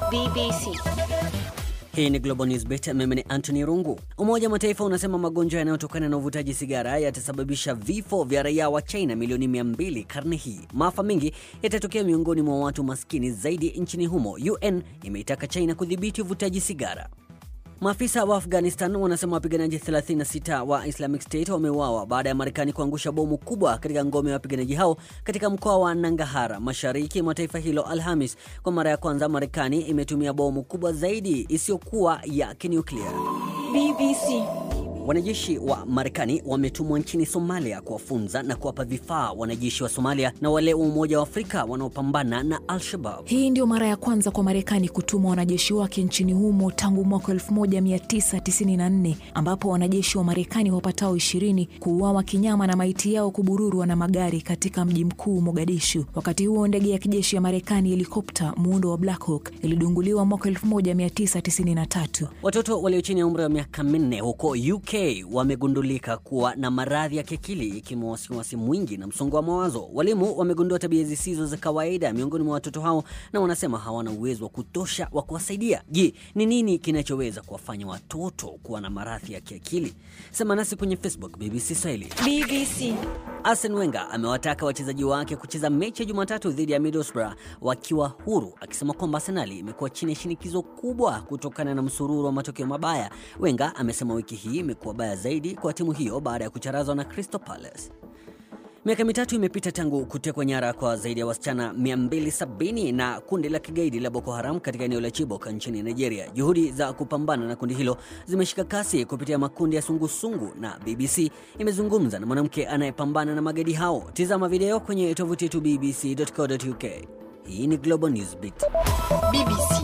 BBC. Hii ni Global News Beat. Mimi ni Anthony Rungu. Umoja wa Mataifa unasema magonjwa yanayotokana na uvutaji sigara yatasababisha vifo vya raia wa China milioni 200 karne hii. Maafa mengi yatatokea miongoni mwa watu maskini zaidi nchini humo. UN imeitaka China kudhibiti uvutaji sigara. Maafisa wa Afghanistan wanasema wapiganaji 36 wa Islamic State wameuawa baada ya Marekani kuangusha bomu kubwa katika ngome ya wapiganaji hao katika mkoa wa Nangahara, mashariki mwa taifa hilo Alhamis. Kwa mara ya kwanza, Marekani imetumia bomu kubwa zaidi isiyokuwa ya kinuklia. BBC. Wanajeshi wa Marekani wametumwa nchini Somalia kuwafunza na kuwapa vifaa wanajeshi wa Somalia na wale wa Umoja wa Afrika wanaopambana na Al-Shabab. Hii ndio mara ya kwanza kwa Marekani kutuma wanajeshi wake nchini humo tangu mwaka 1994 ambapo wanajeshi wa Marekani wapatao 20 kuuawa kinyama na maiti yao kubururwa na magari katika mji mkuu Mogadishu. Wakati huo ndege ya kijeshi ya Marekani helikopta muundo wa Black Hawk ilidunguliwa mwaka 1993. Watoto walio chini ya umri wa miaka minne huko UK wamegundulika kuwa na maradhi ya kiakili ikiwemo wasiwasi mwingi na msongo wa mawazo. Walimu wamegundua tabia zisizo za kawaida miongoni mwa watoto hao na wanasema hawana uwezo wa kutosha wa kuwasaidia. Je, ni nini kinachoweza kuwafanya watoto kuwa na maradhi ya kiakili? Sema nasi kwenye Facebook BBC Swahili. BBC. Arsene Wenger amewataka wachezaji wake kucheza mechi ya Jumatatu dhidi ya Middlesbrough wakiwa huru, akisema kwamba Arsenali imekuwa chini ya shinikizo kubwa kutokana na msururu wa matokeo mabaya. Wenger amesema wiki hii imekuwa baya zaidi kwa timu hiyo baada ya kucharazwa na Crystal Palace. Miaka mitatu imepita tangu kutekwa nyara kwa zaidi ya wasichana 270 na kundi la kigaidi la Boko Haram katika eneo la Chibok nchini Nigeria. Juhudi za kupambana na kundi hilo zimeshika kasi kupitia makundi ya sungusungu na BBC imezungumza na mwanamke anayepambana na magaidi hao. Tizama video kwenye tovuti yetu bbc.co.uk. Hii ni Global Newsbeat. BBC.